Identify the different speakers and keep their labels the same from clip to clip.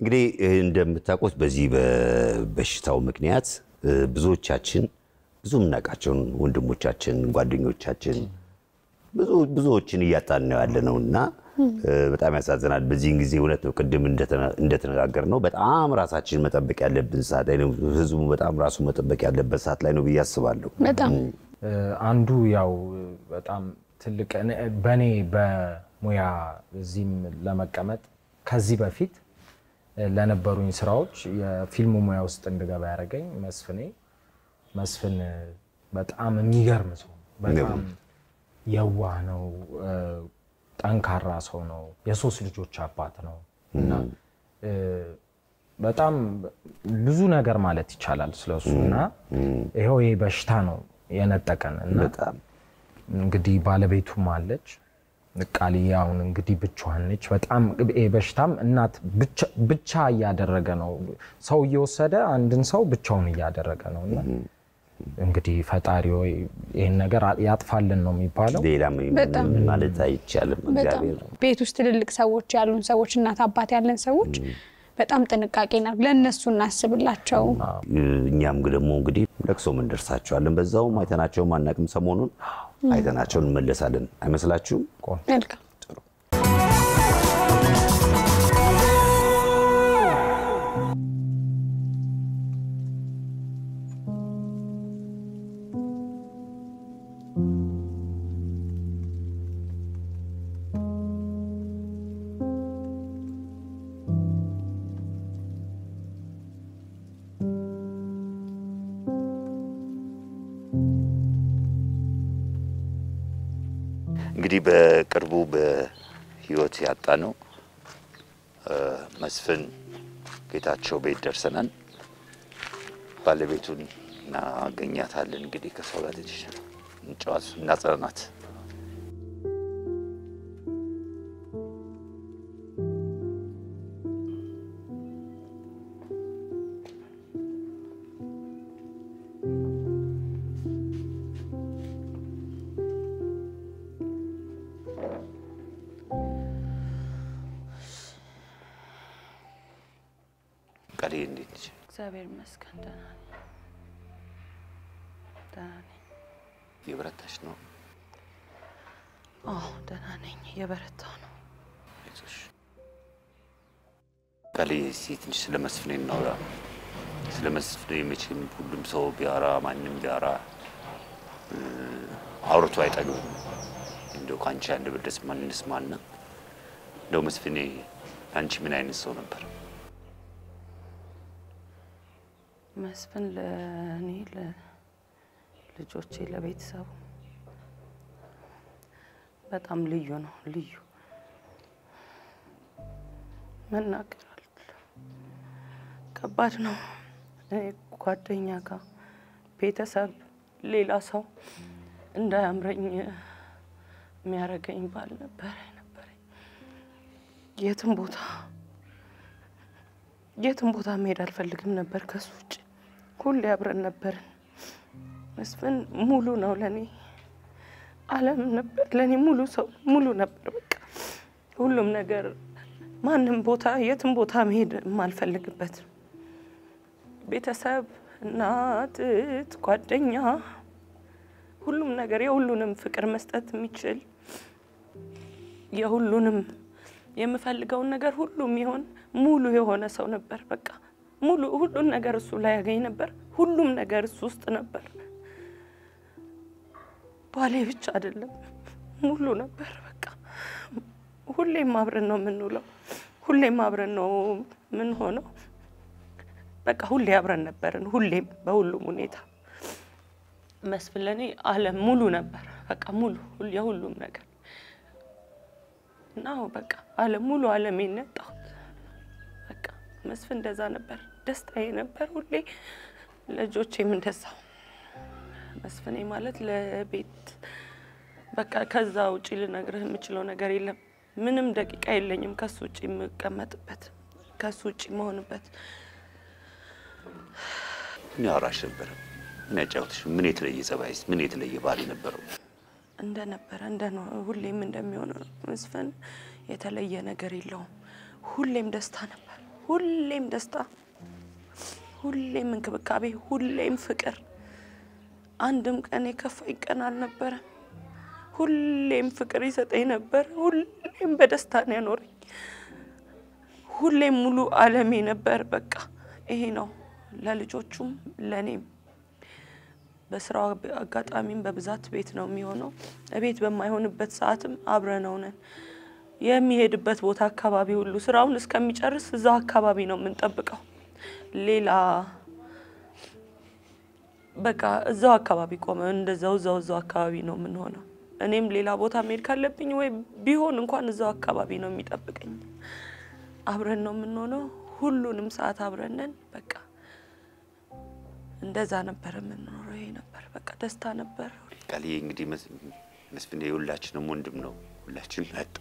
Speaker 1: እንግዲህ እንደምታውቁት በዚህ በበሽታው ምክንያት ብዙዎቻችን ብዙ የምናውቃቸውን ወንድሞቻችን፣ ጓደኞቻችን ብዙዎችን እያጣን ነው ያለ ነው እና በጣም ያሳዝናል። በዚህን ጊዜ እውነት ነው ቅድም እንደተነጋገር ነው በጣም ራሳችን መጠበቅ ያለብን ሰዓት ላይ ነው። ህዝቡ በጣም ራሱ መጠበቅ ያለበት ሰዓት ላይ ነው ብዬ አስባለሁ።
Speaker 2: በጣም
Speaker 3: አንዱ ያው በጣም ትልቅ በእኔ በሙያ እዚህም ለመቀመጥ ከዚህ በፊት ለነበሩኝ ስራዎች የፊልሙ ሙያ ውስጥ እንድገባ ያደረገኝ መስፍኔ መስፍን በጣም የሚገርም ሰው በጣም የዋህ ነው። ጠንካራ ሰው ነው። የሶስት ልጆች አባት ነው እና በጣም ብዙ ነገር ማለት ይቻላል ስለሱ እና ይኸው ይሄ በሽታ ነው የነጠቀን እና እንግዲህ ባለቤቱም አለች ቃልዬ አሁን እንግዲህ ብቻዋን ነች። በጣም ይሄ በሽታም እናት ብቻ እያደረገ ነው። ሰው እየወሰደ አንድን ሰው ብቻውን እያደረገ ነው እና እንግዲህ ፈጣሪ ወይ ይህን ነገር ያጥፋልን ነው የሚባለው።
Speaker 1: ሌላ ማለት አይቻልም። እግዚአብሔር
Speaker 2: ቤት ውስጥ ትልልቅ ሰዎች ያሉን ሰዎች እናት አባት ያለን ሰዎች በጣም ጥንቃቄ ና ለእነሱ እናስብላቸው።
Speaker 1: እኛም ደግሞ እንግዲህ ለቅሶም እንደርሳቸዋለን። በዛውም አይተናቸውም አናውቅም። ሰሞኑን አይተናቸው እንመለሳለን። አይመስላችሁም?
Speaker 2: መልካም
Speaker 1: እንግዲህ በቅርቡ በህይወት ያጣ ነው መስፍን ጌታቸው ቤት ደርሰናል። ባለቤቱን እናገኛታለን። እንግዲህ ከሰው ጋር ትንሽ እንጨዋት እናጽናናት። ቃል እንዴት ነች?
Speaker 4: እግዚአብሔር ይመስገን ደህና ነኝ። ደህና ነኝ።
Speaker 1: የበረታሽ ነው?
Speaker 4: አዎ ደህና ነኝ። የበረታው ነው።
Speaker 1: አይዞሽ። ቃል እስኪ ትንሽ ስለ መስፍኔ እናውራ። ስለ መስፍኔ መቼም ሁሉም ሰው ቢያወራ ማንም ቢያወራ አውርቶ አይጠግብም። እንደው ከአንቺ አንድ ብደስ ማን እንስማና እንደው መስፍኔ አንቺ ምን አይነት ሰው ነበር?
Speaker 4: መስፍን ለእኔ ለልጆቼ፣ ለቤተሰቡ በጣም ልዩ ነው። ልዩ መናገር አልችልም። ከባድ ነው። እኔ ጓደኛ ጋር ቤተሰብ፣ ሌላ ሰው እንዳያምረኝ የሚያደርገኝ ባል ነበረ ነበረኝ። የትም ቦታ የትም ቦታ መሄድ አልፈልግም ነበር ከሱ ውጭ። ሁሌ አብረን ነበርን። መስፍን ሙሉ ነው ለእኔ፣ ዓለም ነበር ለእኔ ሙሉ ሰው ሙሉ ነበር። በቃ ሁሉም ነገር ማንም ቦታ የትም ቦታ መሄድ የማልፈልግበት ቤተሰብ፣ እናት፣ እህት፣ ጓደኛ፣ ሁሉም ነገር የሁሉንም ፍቅር መስጠት የሚችል የሁሉንም የምፈልገውን ነገር ሁሉ የሚሆን ሙሉ የሆነ ሰው ነበር። በቃ ሙሉ ሁሉን ነገር እሱ ላይ ያገኝ ነበር። ሁሉም ነገር እሱ ውስጥ ነበር። ባሌ ብቻ አይደለም ሙሉ ነበር። በቃ ሁሌም አብረን ነው የምንውለው፣ ሁሌም አብረን ነው የምንሆነው። በቃ ሁሌ አብረን ነበርን፣ ሁሌም በሁሉም ሁኔታ። መስፍን ለእኔ ዓለም ሙሉ ነበር። በቃ ሙሉ የሁሉም ነገር እና በቃ ዓለም ሙሉ ዓለሜን ያጣሁት በቃ መስፍን እንደዛ ነበር። ደስታዬ ነበር ሁሌ፣ ልጆቼም እንደዛው። መስፍኔ ማለት ለቤት በቃ ከዛ ውጪ ልነግርህ የምችለው ነገር የለም። ምንም ደቂቃ የለኝም ከሱ ውጭ የምቀመጥበት ከሱ ውጭ መሆንበት።
Speaker 1: ምን ያወራሽ ነበረ? ምን ያጫውትሽ? ምን የተለየ ጸባይስ? ምን የተለየ ባህሪ ነበረው?
Speaker 4: እንደነበረ እንደ ነው ሁሌም እንደሚሆነው መስፍን የተለየ ነገር የለውም። ሁሌም ደስታ ነበር። ሁሌም ደስታ፣ ሁሌም እንክብካቤ፣ ሁሌም ፍቅር። አንድም ቀን የከፋኝ ቀን አልነበረም። ሁሌም ፍቅር ይሰጠኝ ነበር። ሁሌም በደስታ ነው ያኖረኝ። ሁሌም ሙሉ ዓለሜ ነበር። በቃ ይሄ ነው ለልጆቹም ለእኔም። በስራው አጋጣሚም በብዛት ቤት ነው የሚሆነው። ቤት በማይሆንበት ሰዓትም አብረነው ነን። የሚሄድበት ቦታ አካባቢ ሁሉ ስራውን እስከሚጨርስ እዛው አካባቢ ነው የምንጠብቀው። ሌላ በቃ እዛው አካባቢ ቆመ እንደዛው እዛው እዛው አካባቢ ነው የምንሆነው። እኔም ሌላ ቦታ መሄድ ካለብኝ ወይ ቢሆን እንኳን እዛው አካባቢ ነው የሚጠብቀኝ። አብረን ነው የምንሆነው። ሁሉንም ሰዓት አብረን ነን። በቃ እንደዛ ነበር የምንኖረው። ይሄ ነበር በቃ ደስታ ነበር።
Speaker 1: ቃልዬ እንግዲህ መስ- መስፍን የሁላችንም ወንድም ነው። ሁላችን ናጥ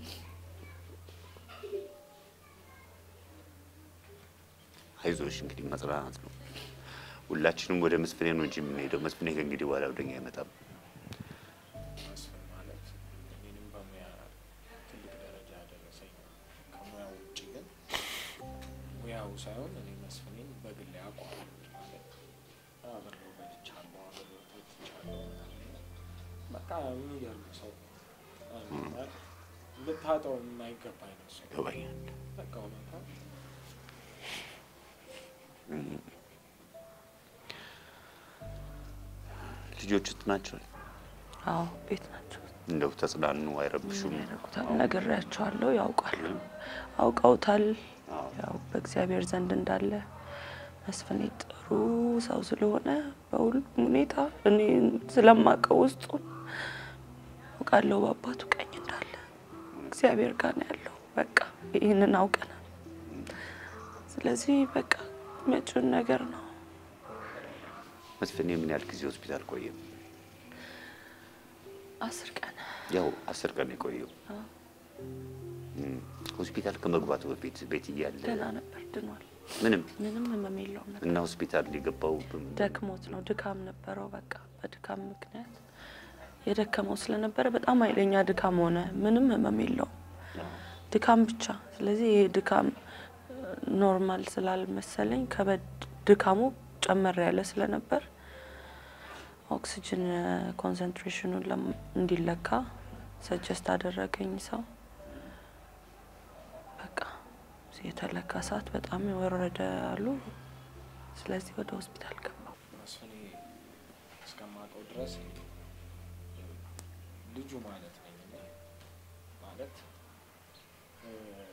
Speaker 1: አይዞሽ እንግዲህ መጽናናት ነው። ሁላችንም ወደ መስፍኔ ነው እንጂ የምንሄደው። መስፍኔ ከእንግዲህ በኋላ ወደኛ አይመጣም።
Speaker 3: መስፍን ማለት እኔንም በሙያ ትልቅ ደረጃ ያደረሰኝ ነው። ከሙያው ውጭ ግን ሙያው ሳይሆን እኔ መስፍኔን በግል ያውቀዋል ማለት አብሬው በልቻለሁ፣ አብሬው ጠጥቻለሁ ምናምን። በቃ የሚገርም ሰው ነው። ማለት ልታጠው የማይገባ አይነት ሰው
Speaker 1: ይገባኛል።
Speaker 3: በቃ እውነታ
Speaker 1: ልጆቹት ናቸው
Speaker 4: አዎ ቤት ናቸው።
Speaker 1: እንደው ተጽናኑ፣ አይረብሹም።
Speaker 4: ያደርጉታል። ነግሬያቸዋለሁ። ያውቃሉ፣ አውቀውታል። ያው በእግዚአብሔር ዘንድ እንዳለ መስፍኔ ጥሩ ሰው ስለሆነ በሁሉም ሁኔታ እኔ ስለማውቀው ውስጡን አውቃለሁ። በአባቱ ቀኝ እንዳለ እግዚአብሔር ጋር ነው ያለው። በቃ ይህንን አውቀናል። ስለዚህ በቃ መጪውን ነገር ነው
Speaker 1: መስፍኔ ምን ያህል ጊዜ ሆስፒታል ቆየ?
Speaker 4: አስር ቀን
Speaker 1: ያው አስር ቀን የቆየው እም፣ ሆስፒታል ከመግባቱ በፊት ቤት እያለ
Speaker 4: ደህና ነበር፣ ድኗል።
Speaker 1: ምንም
Speaker 4: ምንም ህመም የለውም ነበር።
Speaker 1: እና ሆስፒታል ሊገባው
Speaker 4: ደክሞት ነው፣ ድካም ነበረው። በቃ በድካም ምክንያት የደከመው ስለነበረ በጣም ኃይለኛ ድካም ሆነ። ምንም ህመም የለውም፣ ድካም ብቻ። ስለዚህ ይሄ ድካም ኖርማል ስላልመሰለኝ ከበድ ድካሙ ጨመር ያለ ስለነበር ኦክሲጅን ኮንሰንትሬሽኑን ለም- እንዲለካ ሰጀስት አደረገኝ ሰው። በቃ የተለካ ሰዓት በጣም የወረደ አሉ። ስለዚህ ወደ ሆስፒታል ገባው።
Speaker 3: መስፍኔ እስከማውቀው ድረስ ልጁ ማለት ነኝ እኔ ማለት እ፣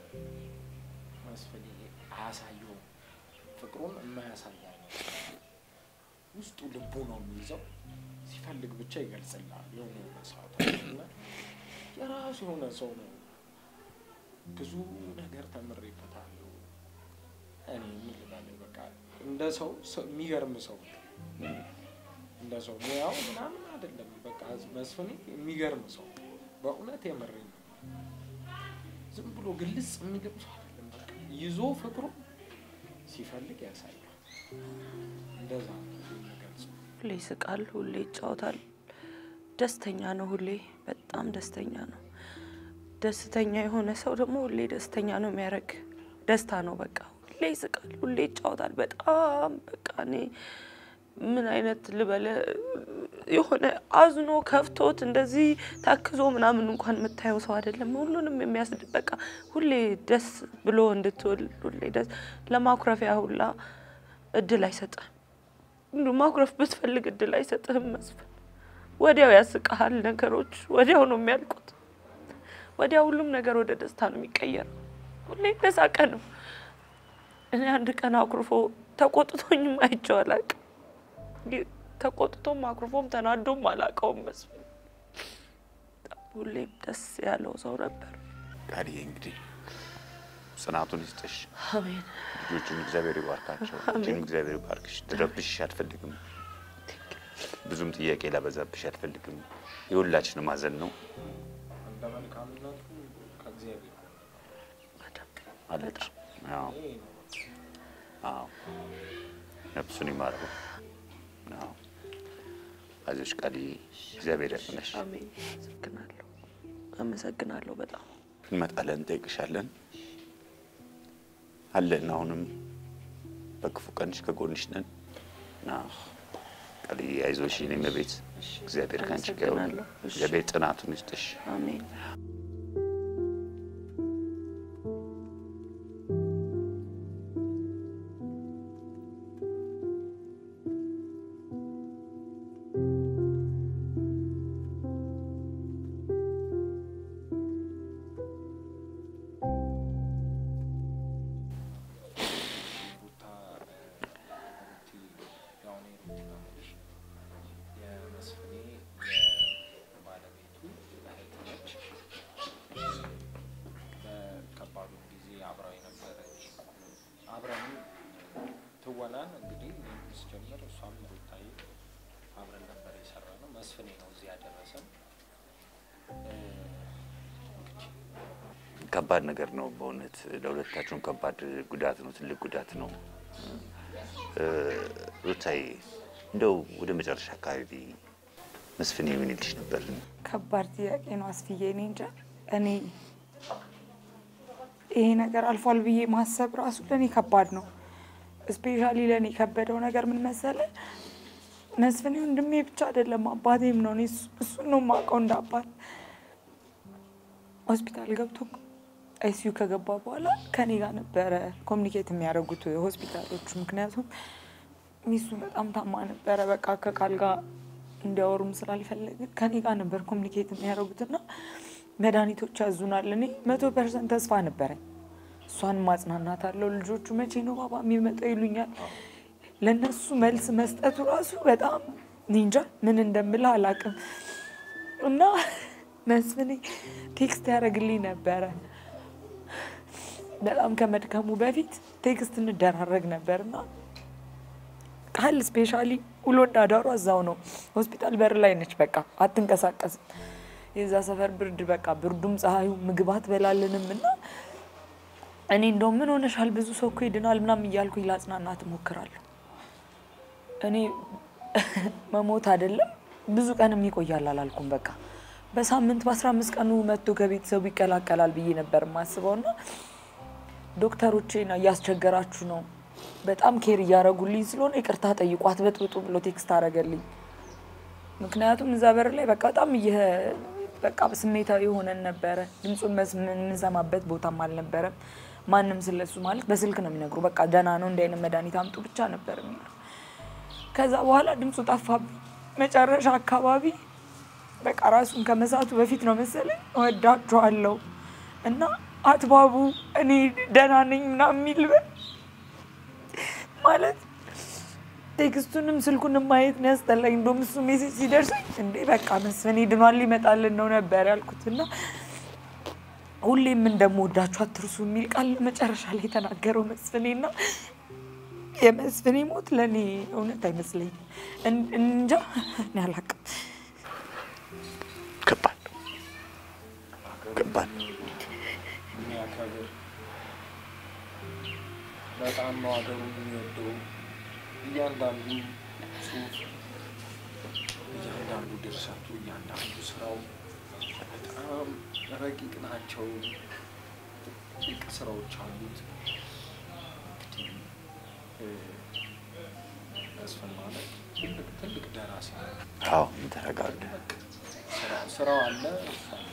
Speaker 3: መስፍኔ አያሳየውም ፍቅሩን የማያሳይ አይነት ውስጡ ልቡ ነው የሚይዘው ሲፈልግ ብቻ ይገልጽላል። የሆነ የሆነ ሰዓት እና የራሱ የሆነ ሰው ነው። ብዙ ነገር ተምሬበታለሁ። እኔ ምን ልበልህ በቃ እንደ ሰው ሰው- የሚገርም ሰው ነው። እንደ ሰው ሙያው ምናምን አይደለም። በቃ መስፍኔ የሚገርም ሰው ነው። በእውነት የምሬ ነው። ዝም ብሎ ግልጽ የሚልም ሰው አይደለም። በቃ ይዞ ፍቅሩ ሲፈልግ ያሳያል። እንደዛ ነው የምገልጸው።
Speaker 4: ሁሌ ይስቃል፣ ሁሌ ይጫወታል። ደስተኛ ነው፣ ሁሌ በጣም ደስተኛ ነው። ደስተኛ የሆነ ሰው ደግሞ ሁሌ ደስተኛ ነው የሚያደርግ ደስታ ነው። በቃ ሁሌ ይስቃል፣ ሁሌ ይጫወታል። በጣም በቃ እኔ ምን አይነት ልበለ የሆነ አዝኖ ከፍቶት እንደዚህ ታክዞ ምናምን እንኳን የምታየው ሰው አይደለም። ሁሉንም የሚያስድ በቃ ሁሌ ደስ ብሎ እንድትውል ሁሌ ደስ ለማኩረፊያ ሁላ እድል አይሰጥህም። እንዲሁ ማኩረፍ ብትፈልግ እድል አይሰጥህም። መስፍን ወዲያው ያስቀሃል። ነገሮች ወዲያው ነው የሚያልቁት። ወዲያው ሁሉም ነገር ወደ ደስታ ነው የሚቀየረው። ሁሌ እንደሳቀ ነው። እኔ አንድ ቀን አኩርፎ ተቆጥቶኝም አይቼው አላውቅም። ግ- ተቆጥቶም አኩርፎም ተናዶም አላውቀውም። መስፍን ሁሌም ደስ ያለው ሰው ነበር።
Speaker 1: ቃልዬ እንግዲህ ጽናቱን ይስጥሽ።
Speaker 4: አሜን።
Speaker 1: ልጆቹን እግዚአብሔር ይባርካቸው። አንቺን እግዚአብሔር ይባርክሽ። ድረብሽ አልፈልግም። ብዙም ጥያቄ ላበዛብሽ አልፈልግም። የሁላችንም ሀዘን ነው
Speaker 3: እንደ መልካምነቱ ከእግዚአብሔር
Speaker 4: በደንብ
Speaker 1: አለች። አዎ
Speaker 3: ይሄ ነው።
Speaker 1: አዎ፣ ነፍሱን ይማረው። አዎ፣ አይዞሽ ቃልዬ፣ እግዚአብሔር ያጽናሽ።
Speaker 4: አሜን። አመሰግናለሁ። አመሰግናለሁ በጣም
Speaker 1: እንመጣለን፣ እንጠይቅሻለን።
Speaker 5: አለን። አሁንም በክፉ ቀንሽ ከጎንሽ ነን እና ቃልዬ አይዞሽ የኔ እመቤት፣ እግዚአብሔር ከአንቺ ጋር ይሁን።
Speaker 4: አመሰግናለሁ። እሺ።
Speaker 5: እግዚአብሔር ጽናቱን ይስጥሽ።
Speaker 4: አሜን።
Speaker 3: ሩታ ያሁን የምትናለሽ የመስፍኔ የባለቤቱ እህት ነች። በከባዱ ጊዜ አብራው የነበረች አብረን ትወናን እንግዲህ ስጀምር እሷም ሩታዬ አብረን ነበር የሰራ ነው። መስፍኔ ነው እዚህ ያደረሰን።
Speaker 5: ከባድ ነገር ነው በእውነት ለሁለታችሁም ከባድ ጉዳት ነው፣ ትልቅ ጉዳት ነው። እ፣ ሩታዬ እንደው ወደ መጨረሻ አካባቢ መስፍኔ ምን ይልሽ ነበር?
Speaker 6: ከባድ ጥያቄ ነው አስፍዬ። እኔ እንጃ እኔ ይሄ ነገር አልፏል ብዬ ማሰብ ራሱ ለእኔ ከባድ ነው። እስፔሻሊ ለእኔ የከበደው ነገር ምን መሰለ፣ መስፍኔ ወንድሜ ብቻ አይደለም አባቴም ነው። እኔ እሱ- እሱን ነው የማውቀው እንደ አባት። ሆስፒታል ገብቶ አይሲዩ ከገባ በኋላ ከኔ ጋር ነበረ ኮሚኒኬት የሚያደርጉት ሆስፒታሎቹ። ምክንያቱም ሚስቱ በጣም ታማ ነበረ። በቃ ከቃል ጋር እንዲያወሩም ስላልፈለግን ከኔ ጋር ነበር ኮሚኒኬት የሚያደርጉትና መድኃኒቶች ያዙናል። እኔ መቶ ፐርሰንት ተስፋ ነበረኝ። እሷን ማጽናናት አለው። ልጆቹ መቼ ነው ባባ የሚመጣው ይሉኛል። ለእነሱ መልስ መስጠቱ ራሱ በጣም እኔ እንጃ ምን እንደምልህ አላውቅም። እና መስፍኔ ቴክስት ያደርግልኝ ነበረ በጣም ከመድከሙ በፊት ቴክስት እንደራረግ ነበርና ቃል ስፔሻሊ ውሎ እንዳዳሩ እዛው ነው ሆስፒታል በር ላይ ነች። በቃ አትንቀሳቀስም። የዛ ሰፈር ብርድ በቃ ብርዱም ፀሐዩ ምግብ አትበላለንም እና እኔ እንደውም ምን ሆነሻል ብዙ ሰው እኮ ይድናል ምናምን እያልኩኝ ላጽናናት እሞክራለሁ። እኔ መሞት አይደለም ብዙ ቀንም ይቆያል አላልኩም። በቃ በሳምንት በአስራ አምስት ቀኑ መጥቶ ከቤተሰቡ ይቀላቀላል ብዬ ነበር የማስበው እና ዶክተሮቼ ነው እያስቸገራችሁ ነው፣ በጣም ኬር እያደረጉልኝ ስለሆነ ይቅርታ ጠይቁ አትበጥብጡ ብሎ ቴክስት አደረገልኝ። ምክንያቱም እዛ በር ላይ በቃ በጣም እየ- በቃ ስሜታዊ ሆነን ነበረ። ድምፁን መስ- የምንሰማበት ቦታም አልነበረም። ማንም ስለሱ ማለት በስልክ ነው የሚነግሩ። በቃ ደህና ነው እንዲህ አይነት መድኃኒት አምጡ ብቻ ነበር የሚሉ። ከዛ በኋላ ድምፁ ጠፋብኝ። መጨረሻ አካባቢ በቃ ራሱን ከመሳቱ በፊት ነው መሰለኝ እወዳችኋለሁ እና አትባቡ እኔ ደህና ነኝ ምናምን የሚል በ- ማለት ቴክስቱንም ስልኩንም ማየት ነው ያስጠላኝ። እንደውም እሱ ሜሴጅ ሲደርሰኝ እንዴ በቃ መስፍኔ ድኗል ሊመጣልን ነው ነበር ያልኩት እና ሁሌም እንደምወዳችሁ አትርሱ የሚል ቃል መጨረሻ ላይ የተናገረው መስፍኔ እና የመስፍኔ ሞት ለእኔ እውነት አይመስለኝም። እን- እንጃ እኔ አላቅም።
Speaker 5: ከባድ ነው፣ ከባድ ነው።
Speaker 3: የሚያከብር በጣም ነው ሀገሩን የሚወደው። እያንዳንዱ ጽሁፍ፣ እያንዳንዱ ድርሰቱ፣ እያንዳንዱ ስራው በጣም ረቂቅ ናቸው። ረቂቅ ስራዎች አሉት። እንግዲህ እ፣ መስፍን ማለት ትልቅ ትልቅ ደራሲ ነው።
Speaker 5: አዎ ተረጋጋ።
Speaker 3: ስራው- ስራው አለ እሱ አለ።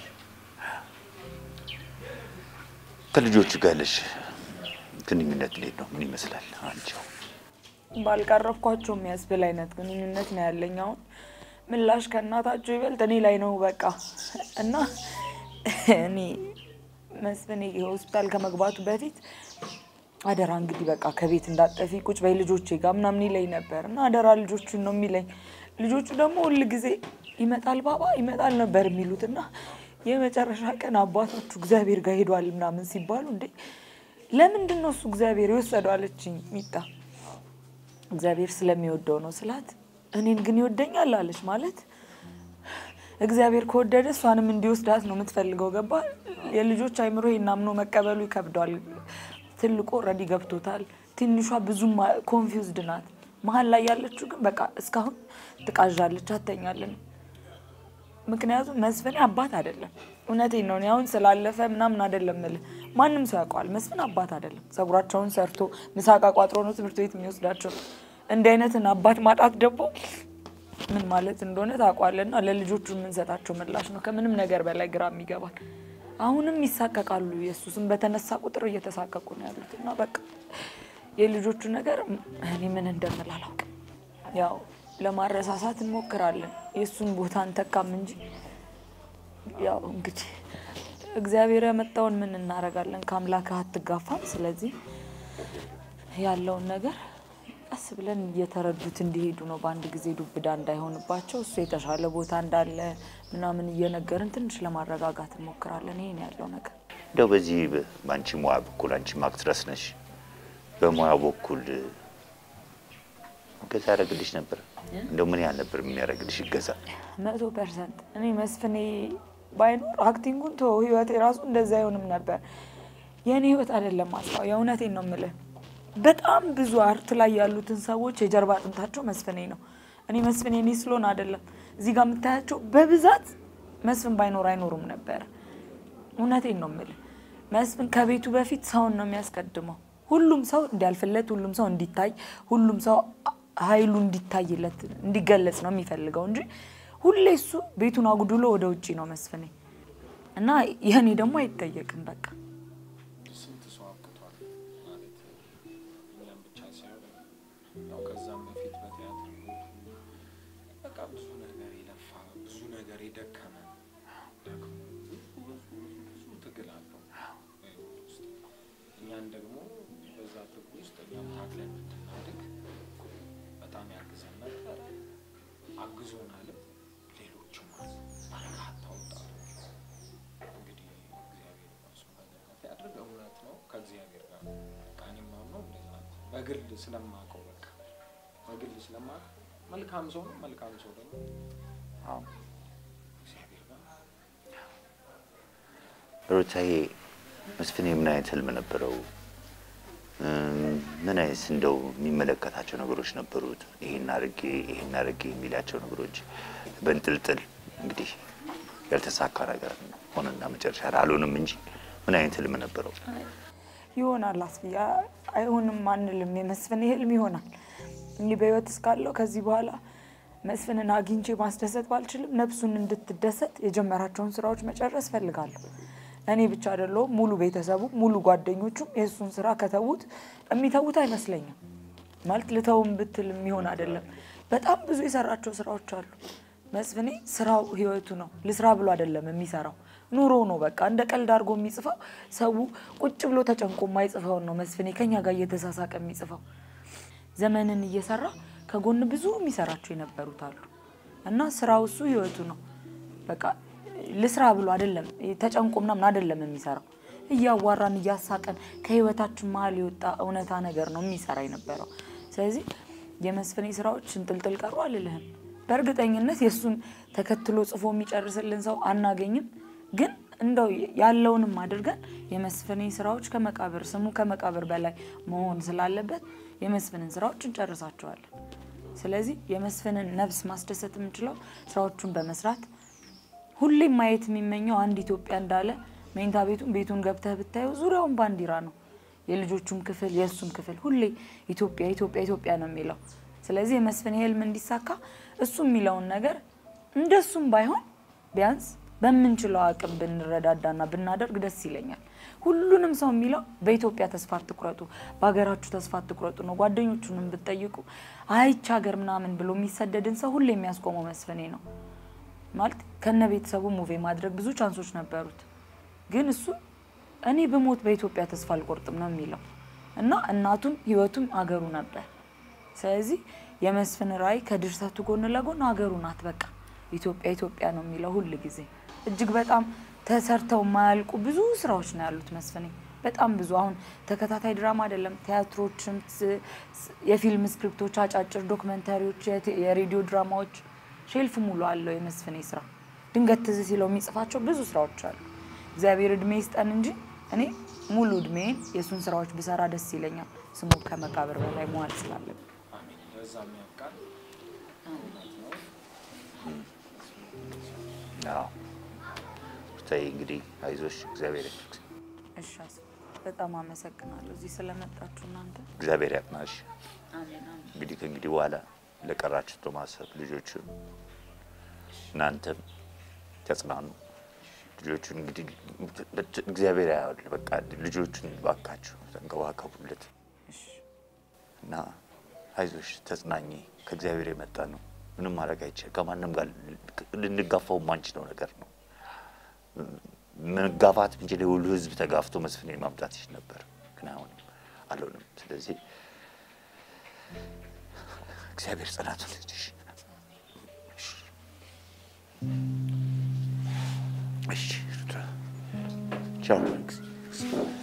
Speaker 5: ከልጆቹ ጋር ያለሽ ግንኙነት እንዴት ነው? ምን ይመስላል? አንቺው
Speaker 6: ባልቀረብኳቸው የሚያስብል አይነት ግንኙነት ነው ያለኝ። አሁን ምላሽ ከእናታቸው ይበልጥ እኔ ላይ ነው በቃ እና እኔ መስፍኔ ሆስፒታል ከመግባቱ በፊት አደራ እንግዲህ በቃ ከቤት እንዳጠፊ ቁጭ በይ ልጆቼ ጋር ምናምን ይለኝ ነበር እና አደራ ልጆቹን ነው የሚለኝ። ልጆቹ ደግሞ ሁል ጊዜ ይመጣል ባባ ይመጣል ነበር የሚሉት እና የመጨረሻ ቀን አባታችሁ እግዚአብሔር ጋር ሄዷል ምናምን ሲባሉ እንዴ ለምንድን ነው እሱ እግዚአብሔር የወሰደው አለችኝ ሚጣ እግዚአብሔር ስለሚወደው ነው ስላት፣ እኔን ግን ይወደኛል አለች። ማለት እግዚአብሔር ከወደደ እሷንም እንዲወስዳት ነው የምትፈልገው። ገባ የልጆች አይምሮ ይሄን አምኖ መቀበሉ ይከብደዋል። ትልቁ ኦልሬዲ ገብቶታል። ትንሿ ብዙም ኮንፊውዝድ ናት። መሀል ላይ ያለችው ግን በቃ እስካሁን ትቃዣለች፣ አተኛለን። ምክንያቱም መስፍኔ አባት አይደለም እውነቴን ነው። እኔ አሁን ስላለፈ ምናምን አይደለም እልህ ማንም ሰው ያውቀዋል። መስፍን አባት አይደለም። ጸጉራቸውን ሰርቶ ምሳቃ ቋጥሮ ነው ትምህርት ቤት የሚወስዳቸው። እንዲህ አይነትን አባት ማጣት ደግሞ ምን ማለት እንደሆነ ታውቋልና ለልጆቹ የምንሰጣቸው ምላሽ ነው ከምንም ነገር በላይ ግራ የሚገባል። አሁንም ይሳቀቃሉ። ኢየሱስም በተነሳ ቁጥር እየተሳቀቁ ነው ያሉት እና በቃ የልጆቹ ነገር እኔ ምን እንደምል አላውቅም። ያው ለማረሳሳት እንሞክራለን። የእሱን ቦታ እንተካም እንጂ ያው እንግዲህ እግዚአብሔር ያመጣውን ምን እናደርጋለን? ከአምላክህ አትጋፋም። ስለዚህ ያለውን ነገር ቀስ ብለን እየተረዱት እንዲሄዱ ነው። በአንድ ጊዜ ዱብዳ እንዳይሆንባቸው እሱ የተሻለ ቦታ እንዳለ ምናምን እየነገርን ትንሽ ለማረጋጋት እንሞክራለን። ይሄን ያለው ነገር
Speaker 5: እንደው በዚህ በ- በአንቺ ሙያ በኩል አንቺ አክትረስ ነሽ፣ በሙያ በኩል እገዛ ያደረግልሽ ነበር? እንደው ምን ያህል ነበር የሚያደርግልሽ እገዛ?
Speaker 6: መቶ ፐርሰንት እኔ መስፍኔ ባይኖር አክቲንጉን ቶ ህይወት የራሱ እንደዛ አይሆንም ነበር። የእኔ ህይወት አይደለም ማስፋው፣ የእውነቴን ነው የምልህ። በጣም ብዙ አርት ላይ ያሉትን ሰዎች የጀርባ አጥንታቸው መስፍኔ ነው። እኔ መስፍኔ እኔ ስለሆን አይደለም እዚህ ጋር የምታያቸው በብዛት መስፍን ባይኖር አይኖሩም ነበር። እውነቴን ነው የምልህ። መስፍን ከቤቱ በፊት ሰውን ነው የሚያስቀድመው። ሁሉም ሰው እንዲያልፍለት፣ ሁሉም ሰው እንዲታይ፣ ሁሉም ሰው ኃይሉ እንዲታይለት እንዲገለጽ ነው የሚፈልገው እንጂ ሁሌ እሱ ቤቱን አጉድሎ ወደ ውጭ ነው መስፍኔ እና የእኔ ደግሞ አይጠየቅም በቃ
Speaker 3: ስንት ሰው አብቅቷል ማለት እኛም ብቻ ሳይሆን ያው ከዛም በፊት በቲያትር ህይወቱ በቃ ብዙ ነገር የለፋ ብዙ ነገር የደከመ ደክሞ ብዙ ብዙ ብዙ ትግል አለው በህይወት ውስጥ እኛን ደግሞ በዛ ትግል ውስጥ እኛም ታግለን እንድናድግ በጣም ያግዘን ነበር አግዞናልም ሌሎችም በርካታ ወጣቶች እንግዲህ እግዚአብሔር ራሱ በገነት ያድርግ። እውነት ነው ከእግዚአብሔር ጋር ነው። በቃ እኔም ማምነው እንደዛ ነው። በግል ስለማውቀው በቃ በግል ስለማውቀው መልካም ሰው ነው። መልካም ሰው ደግሞ
Speaker 5: አዎ።
Speaker 3: እግዚአብሔር ጋር
Speaker 5: ሩታዬ መስፍኔ ምን አይነት ህልም ነበረው? እም፣ ምን አይነት እንደው የሚመለከታቸው ነገሮች ነበሩት? ይሄን አድርጌ ይሄን አድርጌ የሚላቸው ነገሮች በንጥልጥል እንግዲህ ያልተሳካ ነገር ሆነና መጨረሻ ላይ አልሆንም እንጂ ምን አይነት ህልም ነበረው?
Speaker 6: ይሆናል አስፍያ አይሆንም አንልም። የመስፍን ህልም ይሆናል። እንዲህ በህይወት እስካለው ከዚህ በኋላ መስፍንን አግኝቼ ማስደሰት ባልችልም ነፍሱን እንድትደሰት የጀመራቸውን ስራዎች መጨረስ ፈልጋለሁ። እኔ ብቻ አይደለሁም፣ ሙሉ ቤተሰቡ፣ ሙሉ ጓደኞቹም የእሱን ስራ ከተዉት የሚተዉት አይመስለኝም። ማለት ልተውም ብትል የሚሆን አይደለም። በጣም ብዙ የሰራቸው ስራዎች አሉ። መስፍኔ ስራው ህይወቱ ነው። ልስራ ብሎ አይደለም የሚሰራው ኑሮ ነው። በቃ እንደ ቀልድ አድርጎ የሚጽፈው ሰው ቁጭ ብሎ ተጨንቆ የማይጽፈውን ነው መስፍኔ ከኛ ጋር እየተሳሳቀ የሚጽፈው። ዘመንን እየሰራ ከጎን ብዙ የሚሰራቸው የነበሩት አሉ እና ስራው እሱ ህይወቱ ነው። በቃ ልስራ ብሎ አይደለም ተጨንቆ ምናምን አይደለም የሚሰራው እያዋራን እያሳቀን ከህይወታችን መሀል የወጣ እውነታ ነገር ነው የሚሰራ የነበረው። ስለዚህ የመስፍኔ ስራዎች እንጥልጥል ቀሩ አልልህም። በእርግጠኝነት የእሱን ተከትሎ ጽፎ የሚጨርስልን ሰው አናገኝም። ግን እንደው ያለውንም አድርገን የመስፍኔ ስራዎች ከመቃብር ስሙ ከመቃብር በላይ መሆን ስላለበት የመስፍንን ስራዎች እንጨርሳቸዋለን። ስለዚህ የመስፍንን ነፍስ ማስደሰት የምንችለው ስራዎቹን በመስራት ሁሌም ማየት የሚመኘው አንድ ኢትዮጵያ እንዳለ መኝታ ቤቱን ቤቱን ገብተህ ብታየው ዙሪያውን ባንዲራ ነው። የልጆቹም ክፍል የእሱም ክፍል ሁሌ ኢትዮጵያ ኢትዮጵያ ኢትዮጵያ ነው የሚለው። ስለዚህ የመስፍን ህልም እንዲሳካ እሱ የሚለውን ነገር እንደሱም ባይሆን ቢያንስ በምንችለው አቅም ብንረዳዳና ብናደርግ ደስ ይለኛል። ሁሉንም ሰው የሚለው በኢትዮጵያ ተስፋ አትቁረጡ፣ በሀገራችሁ ተስፋ አትቁረጡ ነው። ጓደኞቹንም ብትጠይቁ አይች ሀገር ምናምን ብሎ የሚሰደድን ሰው ሁሌ የሚያስቆመው መስፍኔ ነው። ማለት ከነ ቤተሰቡ ሙቬ ማድረግ ብዙ ቻንሶች ነበሩት፣ ግን እሱ እኔ በሞት በኢትዮጵያ ተስፋ አልቆርጥም ነው የሚለው እና እናቱም ህይወቱም አገሩ ነበር። ስለዚህ የመስፍን ራዕይ ከድርሰቱ ጎን ለጎን አገሩ ናት። በቃ ኢትዮጵያ ኢትዮጵያ ነው የሚለው ሁል ጊዜ። እጅግ በጣም ተሰርተው የማያልቁ ብዙ ስራዎች ነው ያሉት መስፍኔ፣ በጣም ብዙ። አሁን ተከታታይ ድራማ አይደለም ቲያትሮችም፣ ስ- ስ- የፊልም ስክሪፕቶች፣ አጫጭር ዶክመንታሪዎች፣ የቴ- የሬዲዮ ድራማዎች ሼልፍ ሙሉ አለው የመስፍኔ ስራ። ድንገት ትዝ ሲለው የሚጽፋቸው ብዙ ስራዎች አሉ። እግዚአብሔር እድሜ ይስጠን እንጂ እኔ ሙሉ እድሜን የእሱን ስራዎች ብሰራ ደስ ይለኛል። ስሙ ከመቃብር በላይ መዋል ስላለብን
Speaker 3: አሜን። ለዛም ያብቃን። እውነት ነው።
Speaker 5: አዎ። ሩታዬ እንግዲህ አይዞሽ፣ እግዚአብሔር ያድርግ፣
Speaker 6: እሺ አስፋ፣ በጣም አመሰግናለሁ እዚህ ስለመጣችሁ እናንተ።
Speaker 5: እግዚአብሔር ያጽናሽ።
Speaker 6: አሜን አሜን።
Speaker 5: እንግዲህ ከእንግዲህ በኋላ ለቀራችሁ በማሰብ ልጆቹን እናንተም ተጽናኑ። ልጆቹን እንግዲህ እግዚአብሔር ያዋል። በቃ ልጆቹን ባካችሁ ተንከባከቡለት እና አይዞሽ፣ ተጽናኝ። ከእግዚአብሔር የመጣ ነው። ምንም ማድረግ አይቻል። ከማንም ጋር ልንጋፋው የማንችለው ነገር ነው። መጋፋት ብንችል የሁሉ ህዝብ ተጋፍቶ መስፍን ማምጣት ይችል ነበር፣ ግን አሁንም አልሆንም። ስለዚህ እግዚአብሔር ጽናቱን ይስጥሽ። እሺ ቻው።